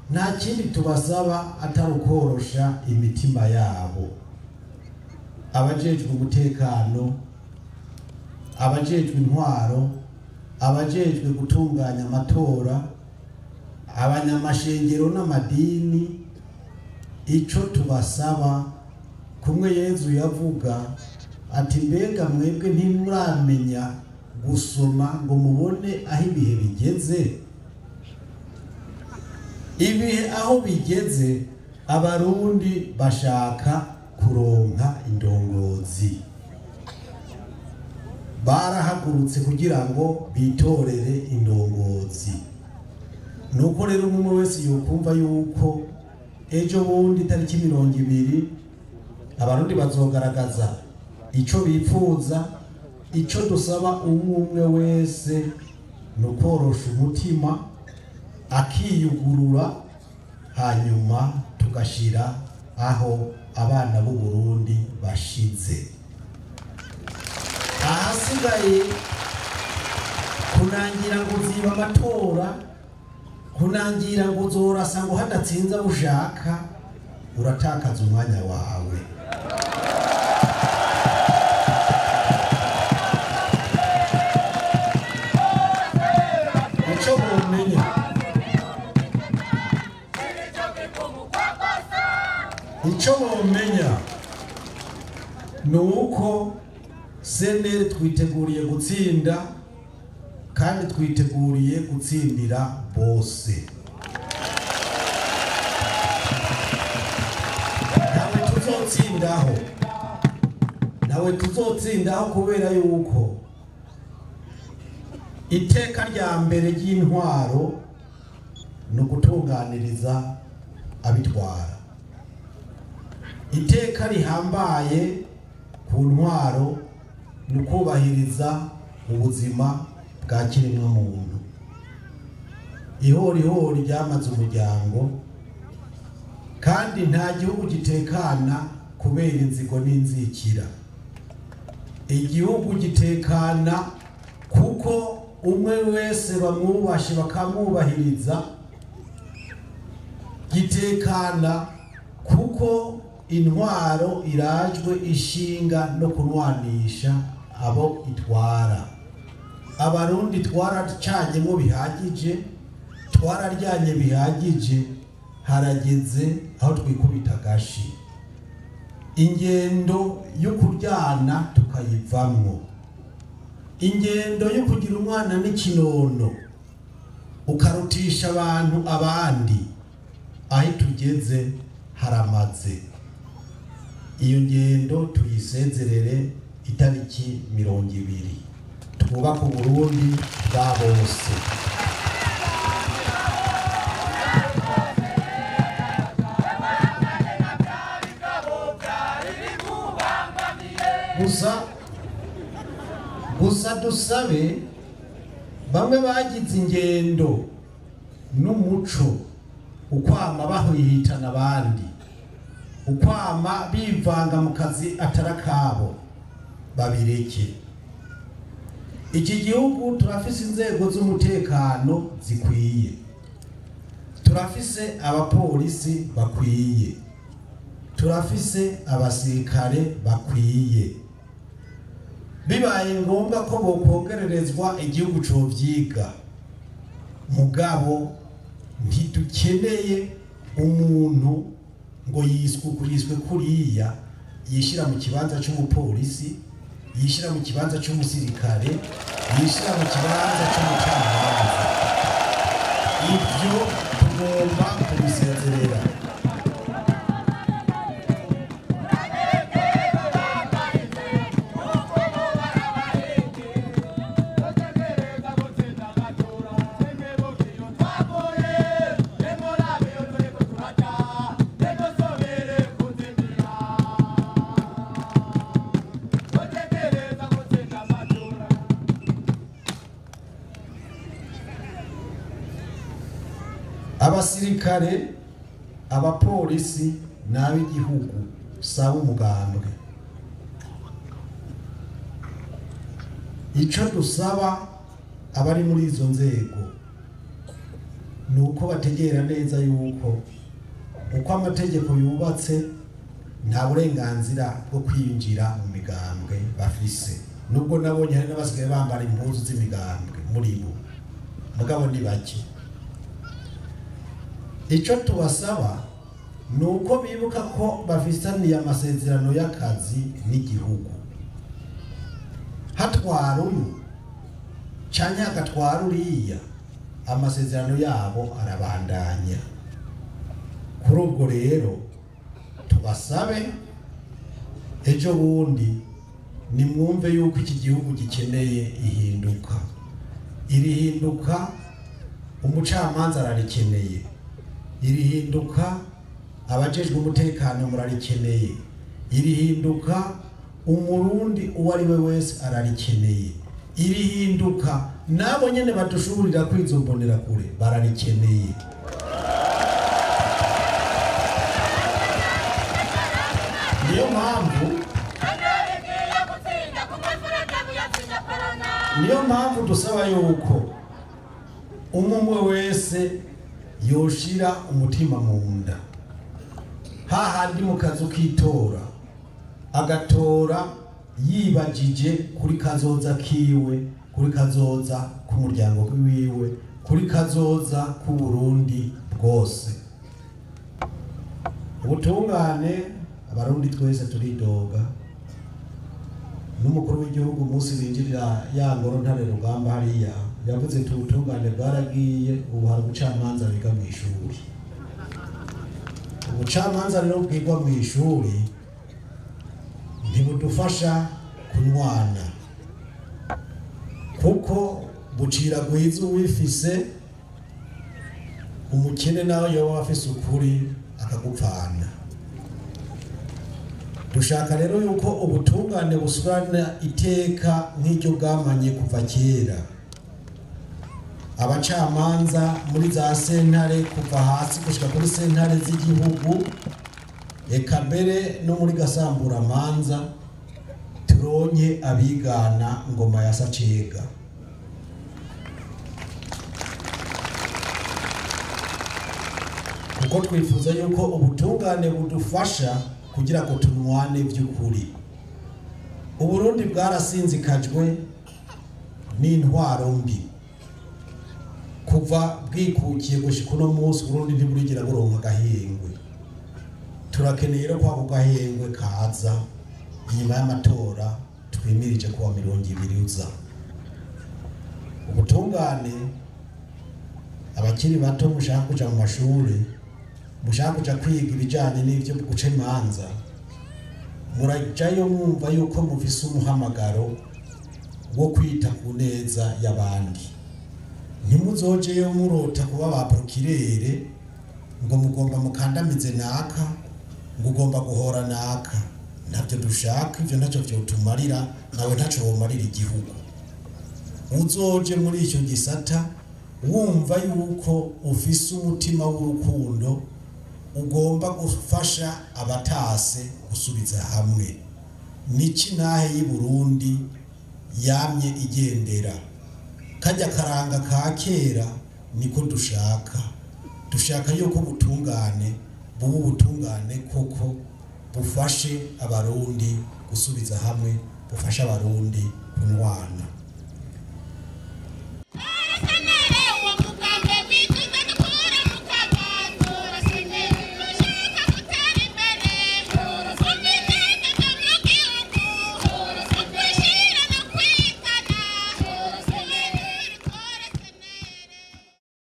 nta kindi tubasaba atari ukorosha imitima yabo abajejwe umutekano abajejwe intwaro abajejwe gutunganya amatora abanyamashengero n'amadini ico tubasaba kumwe yezu yavuga ati mbega mwebwe ntimuramenya gusoma ngo mubone aho ibihe bigeze ibihe aho bigeze abarundi bashaka kuronka indongozi barahagurutse kugira ngo bitorere indongozi nuko rero umwe wese yokumva yuko ejo bundi tariki mirongo ibiri abarundi bazogaragaza ico bipfuza ico dusaba umwe umwe wese ni ukorosha umutima akiyugurura hanyuma tugashira aho abana b'u Burundi bashize ahasigaye kunangira ngo ziba amatora kunangira ngo uzorasa ngo hadatsinze abo ushaka uratakaza umwanya wawe icyo mumenya icyo mumenya ni uko seneri twiteguriye gutsinda kandi twiteguriye gutsindira bose nawe tuzotsindaho nawe tuzotsindaho kubera yuko iteka rya mbere ry'intwaro ni ugutunganiriza abitwara iteka rihambaye ku ntwaro ni ukubahiriza ubuzima bwa kiremwamuntu ihorihori ryamaze umuryango kandi nta gihugu gitekana kubera inzigo n'inzikira igihugu gitekana kuko umwe wese bamwubashe bakamwubahiriza gitekana kuko intwaro irajwe ishinga no kunwanisha abo itwara abarundi twaracanyemo bihagije twararyanye bihagije harageze aho twikubita agashi ingendo yo kuryana tukayivamwo ingendo yo kugira umwana n'ikinono ukarutisha abantu abandi aho tugeze haramaze iyo ngendo tuyisezerere itariki mirongo ibiri twubake uburundi bwa bose gusa gusa dusabe bamwe bagize ingendo n'umuco ukwama bahwihitana abandi ukwama bivanga mu kazi atari akabo babireke iki gihugu turafise inzego z'umutekano zikwiye turafise abapolisi bakwiye turafise abasirikare bakwiye bibaye ngombwa ko bokongererezwa igihugu covyiga mugabo ntidukeneye umuntu ngo yiswe yiswe kuriya yishira mu kibanza c'umupolisi yishira mu kibanza c'umusirikare yishira mu kibanza c'umucamanza ibyo tugomba kubisezerera abasirikare abapolisi n'ab'igihugu saba umugambwe icyo dusaba abari muri izo nzego ni uko bategera neza yuko uko amategeko yubatse nta burenganzira bwo kwinjira mu migambwe bafise nubwo nabonye hari n'abasigaye bambara impuzu z'imigambwe muri bo mugabo ni bake icyo tubasaba ni uko bibuka ko bafitaniye amasezerano y'akazi n'igihugu hatwara uyu cyangwa hagatwara uriya amasezerano yabo arabandanya kuri ubwo rero tubasabe ejo bundi nimwumve yuko iki gihugu gikeneye ihinduka iri hinduka umucamanza ararikeneye iri hinduka abajejwe umutekano murarikeneye iri hinduka umurundi uwo ari we wese ararikeneye iri hinduka nabo nyene badushuburira kwizombonera kure bararikeneye niyo mpamvu niyo mpamvu dusaba yuko umwe wese yoshira umutima mu nda hahandi mu kazu k'itora agatora yibagije kuri kazoza kiwe kuri kazoza k'umuryango wiwe kuri kazoza k'uburundi bwose ubutungane abarundi twese turidoga n'umukuru w'igihugu umunsi binjirira ya ngoro ntare rugamba hariya yavuze ati ubutungane bwaragiye ubu hari ubucamanza biga mu ishuri ubucamanza rero bwigwa mu ishuri ntibudufasha kunywana kuko bucira guhiza uwifise umukene nawe yoba afise ukuri akagupfana dushaka rero yuko ubutungane busubirana iteka nk'iryo bwamanye kuva kera abacamanza muri za sentare kuva hasi gushika kuri sentare z'igihugu eka mbere no muri gasamburamanza turonke abigana ngoma ya sacega kuko twifuza yuko ubutungane budufasha kugira ngo tunwane by'ukuri uburundi bwarasinzikajwe n'intwaro mbi kuva bwikukiye gushika uno munsi uburundi ntiburigira buronka agahengwe turakeneye rero ko ako gahengwe kaza inyuma y'amatora twimirije kuwa mirongo ibiri uza ubutungane abakiri bato mushaka kuja mu mashuri mushaka kuja kwiga ibijanye n'ivyo guca imanza murajayo mwumva yuko mufise umuhamagaro wo kwita ku neza y'abandi ntimuzojeyo murota kuba ba prokirere ngo mugomba mukandamize naka ngo ugomba guhora naka ntabyo dushaka ivyo ntacyo vyotumarira nawe ntaco womarira igihugu uzoje muri icyo gisata wumva yuko ufise umutima w'urukundo ugomba gufasha abatase gusubiza hamwe niki nahe y'i Burundi yamye igendera kajya karanga ka kera niko dushaka dushaka yuko ubutungane buba ubutungane koko bufashe abarundi gusubiza hamwe bufashe abarundi kunwana